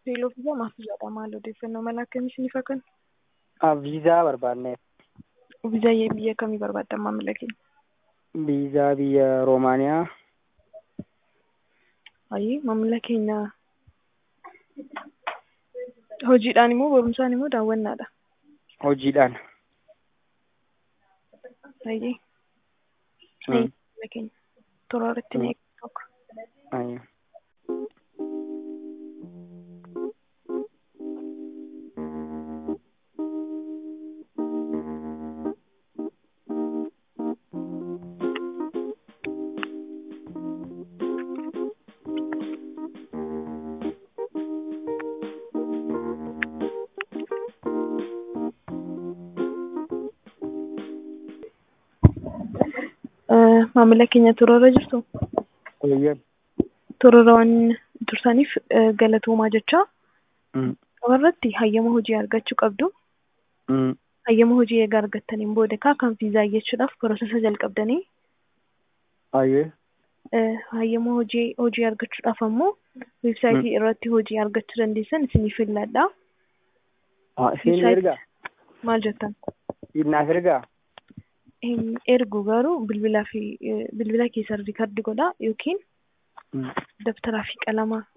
Teeloo fi maaf jedha maal odeeffannoo mala akkamii isiniif akka Viizaa barbaanneef. Viizaa biyya kamii barbaaddan maamila keenya? Viizaa biyya Roomaaniyaa. Ayi maamila keenya hojiidhaan immoo barumsaan immoo daawwannaadha. Hojiidhaan. Ayi. Maamila keenya toora irratti ni eeguu tokko. Ayyo. Maamila keenya toora irra jirtu Eeyyam. toora irra waan tursaniif galatoomaa jecha irratti hayyama hojii argachuu qabdu. Hayyama hojii egaa argattaniin booda kaa kan viizaa jechuudhaaf piroosesa jalqabdanii Ayyee. hayyama hojii hojii argachuudhaaf ammoo weebsaayitii irratti hojii argachuu dandeessan isiniif filladha. Isin ergaa? Maal jettan? Naaf ergaa? Hin ergu garuu bilbilaa fi bilbila keessan riikardi godhaa yookiin dabtaraa fi qalama